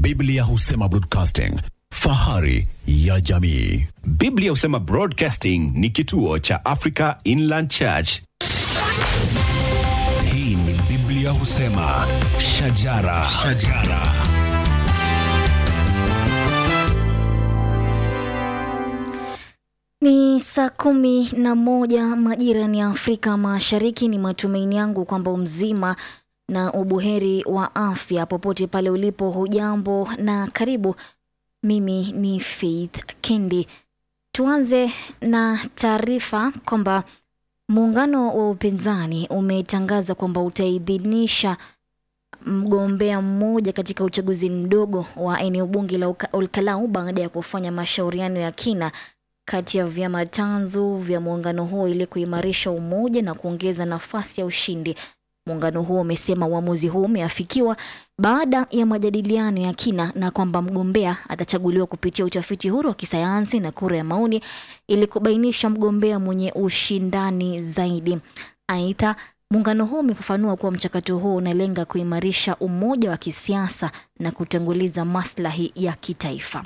Biblia husema broadcasting, fahari ya jamii. Biblia husema Broadcasting ni kituo cha Africa Inland Church. Hii ni Biblia husema shajara, shajara. Ni saa kumi na moja majira ni Afrika Mashariki. Ni matumaini yangu kwamba umzima na ubuheri wa afya popote pale ulipo. Hujambo na karibu. Mimi ni Faith Kendi. Tuanze na taarifa kwamba muungano wa upinzani umetangaza kwamba utaidhinisha mgombea mmoja katika uchaguzi mdogo wa eneo bunge la Uka- Olkalau baada ya kufanya mashauriano ya kina kati ya vyama tanzu vya muungano huo ili kuimarisha umoja na kuongeza nafasi ya ushindi. Muungano huo umesema uamuzi huo umeafikiwa baada ya majadiliano ya kina na kwamba mgombea atachaguliwa kupitia utafiti huru wa kisayansi na kura ya maoni ili kubainisha mgombea mwenye ushindani zaidi. Aidha, muungano huo umefafanua kuwa mchakato huo unalenga kuimarisha umoja wa kisiasa na kutanguliza maslahi ya kitaifa.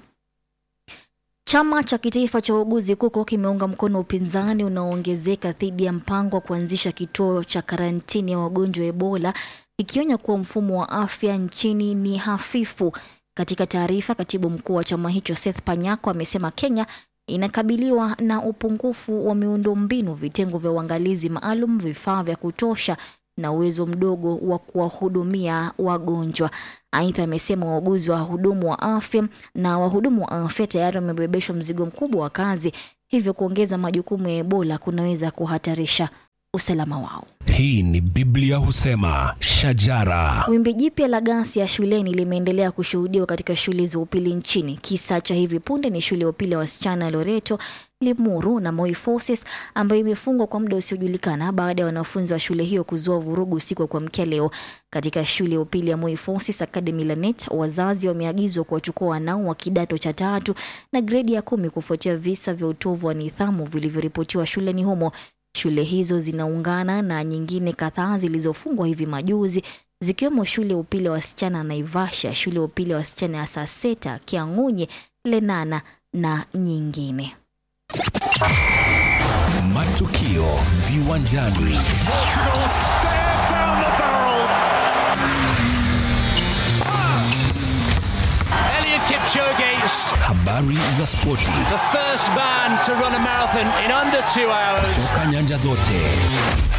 Chama cha kitaifa cha uuguzi KUKO kimeunga mkono upinzani unaoongezeka dhidi ya mpango wa kuanzisha kituo cha karantini ya wagonjwa wa Ebola, ikionya kuwa mfumo wa afya nchini ni hafifu. Katika taarifa, katibu mkuu wa chama hicho Seth Panyako amesema Kenya inakabiliwa na upungufu wa miundombinu, vitengo vya uangalizi maalum, vifaa vya kutosha na uwezo mdogo wa kuwahudumia wagonjwa. Aidha, amesema wauguzi wa wahudumu wa afya na wahudumu wa afya tayari wamebebeshwa mzigo mkubwa wa kazi, hivyo kuongeza majukumu ya Ebola kunaweza kuhatarisha usalama wao. Hii ni Biblia husema shajara. Wimbi jipya la ghasia shuleni limeendelea kushuhudiwa katika shule za upili nchini. Kisa cha hivi punde ni shule ya upili ya wasichana ya Loreto, Limuru na Moi Forces ambayo imefungwa kwa muda usiojulikana baada ya wanafunzi wa shule hiyo kuzua vurugu usiku wa kuamkia leo. Katika shule ya upili ya Moi Forces Academy Lanet, wazazi wameagizwa kuwachukua wanao wa kidato cha tatu na gredi ya kumi kufuatia visa vya utovu wa nidhamu vilivyoripotiwa shuleni humo. Shule hizo zinaungana na nyingine kadhaa zilizofungwa hivi majuzi zikiwemo shule ya upili ya wasichana ya Naivasha, shule ya upili ya wasichana ya Saseta, Kiang'unyi, Lenana na nyingine. Matukio viwanjani. Portugal stare down the barrel. Elliot Kipchoge, Habari za spoti the first man to run a marathon in under two hours. toka nyanja zote.